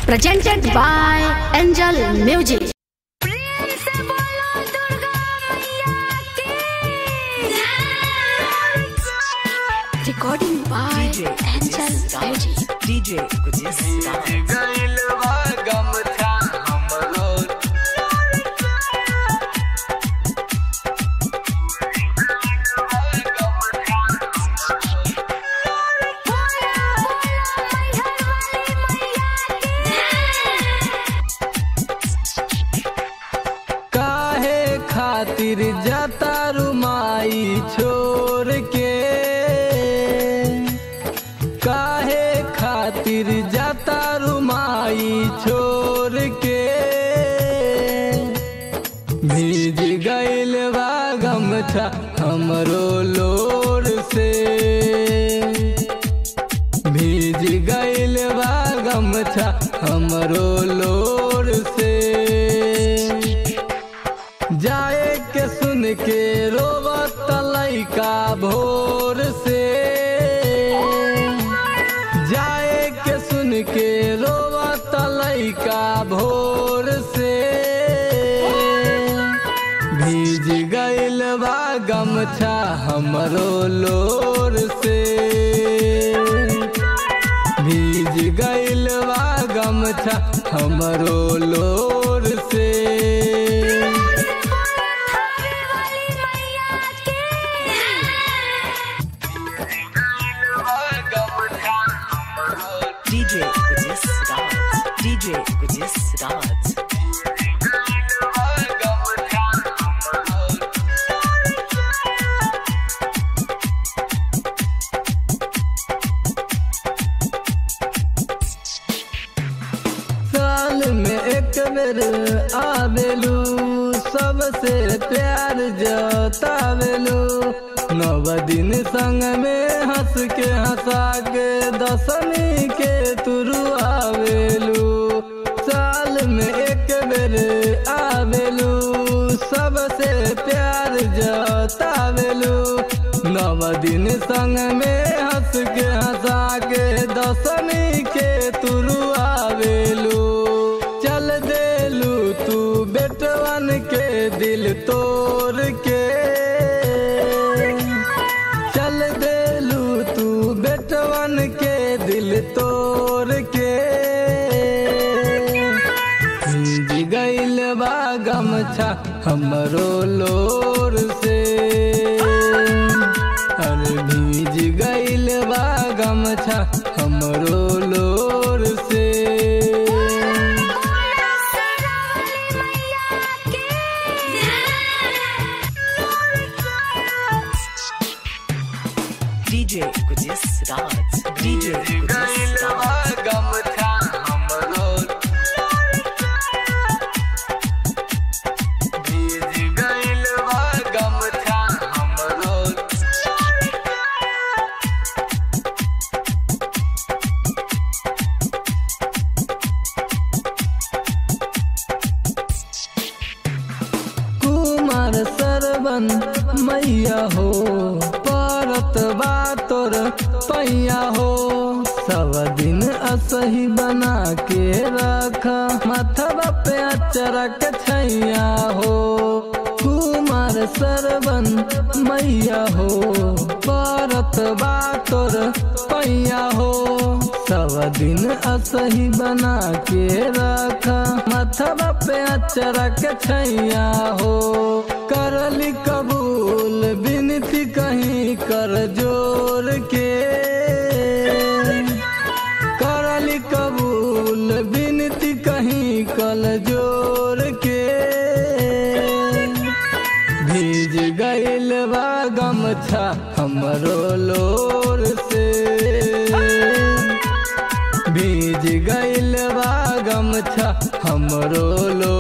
presented by Angel Music. Recording by Angel Music. DJ Gudis गइल बा गमछा हमरो काहे खातिर जाता रुमाई छोड़ के काहे खातिर जाता रुमाई छोड़ के भीज गइल बा गमछा हमरो लोर से भीज गइल बा गमछा हमरो लोर से जाए के सुन के रोवत लैका भोर से जाए के सुन के रोवत लैका भोर से भीज गइल बा गमछा हमरो लोर से भीज गइल बा गमछा हमरो लोर से DJ Gudis DJ Gudis साल में एक बेर आवेलू सबसे प्यार जतावेलू नव दिन संग में हंस के हंसा के दसमी के तुरु आवेलू साल में एक बेर आवेलू सबसे प्यार जतावेलू नव दिन संग में हंस के हंसा के दसमी के तुरु आवेलू चल देलू तू बेटवन के दिल तोड़ के चल देलू तू बेटवन के दिल तोड़ के भीज गइल बा गमछा हमरो लोर से अरे भीज गइल बा गमछा हमरो लोर से DJ Gudis DJ Gudis गमछा हमरो भीज गइल बा गमछा हमरो कुमार सरवन मैया हो परत बा तोर पैया हो सब दिन असही बना के रख माथवा पे अचरक छैया हो कुमार सरवन मैया हो परत बा तोर पैया हो सब दिन असही बना के रख माथवा पे अचरक छैया हो करली कबूल बिनती कहीं कर जोर के करली कबूल बिनती कहीं कल जोर के भीज गइल बा गमछा हमरो लोर से भीज गइल बा गमछा हमरो लो